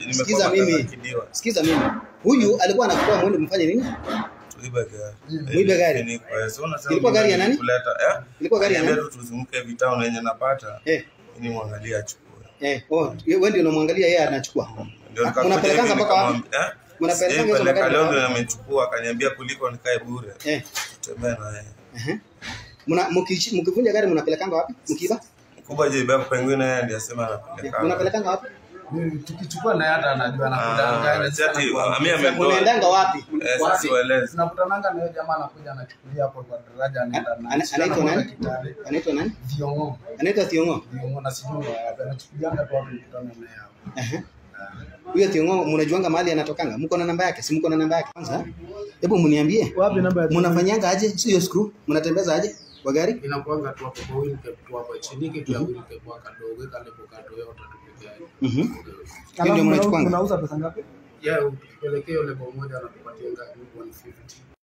Sikiza mimi. Sikiza mimi. Huyu alikuwa anakutoa mwende mfanye nini? Tuibe gari. Muibe gari? Ni kwa so unasema Ilikuwa gari ya nani? Kuleta, eh? Ilikuwa gari ya Niambia nani? tu tuzunguke vitao yenye napata. Eh, Ni mwangalia achukue. eh, oh, wewe ndio unamwangalia yeye anachukua. Ndio Ah, nikakuja Mnapelekanga hivi mpaka wapi? nikamwambia, eh? Mnapelekanga hizo Sijapeleka, magari leo mpaka ndio wapi? amechukua akaniambia kuliko nikae bure. Eh, Tutembee na yeye. ehe. Mna mkichi- mkivunja gari mnapelekanga wapi? Mkiba? Mkubwa je baba pengine yeye ndiye asema anapeleka. Mnapelekanga wapi? Mimi tukichukua naye hata anajua Ah, anakudanganya. chati, ami ametoa. Mnaendanga wapi? Eh, sasa siwaeleze. Tunakutananga na yule jamaa anakuja anachukulia hapo kwa daraja anaenda Ana- na anaitwa nani? Kitale. Anaitwa nani? Viongo. Anaitwa Thiongo. Viongo na sijui wapi anachukulianga tu hapo mkutano naye hapo. Ehe. Huyo Thiongo mnajuanga mahali anatokanga? Mko na namba yake? Si mko na namba yake? Kwanza hebu mniambie. Wapi namba ya Mnafanyanga aje? Si hiyo screw? Mnatembeza aje kwa gari? Inakuanga tu hapo kwa wheel cap tu hapo chini kitu ya wheel cap kwa kadogo kale kwa kadogo yote tupiga. Mhm. Hiyo Alafu ndio mnauza- mnachukuanga. mnauza pesa ngapi? Yeah, ukipelekea yule bomoja anatupatia ngapi 150.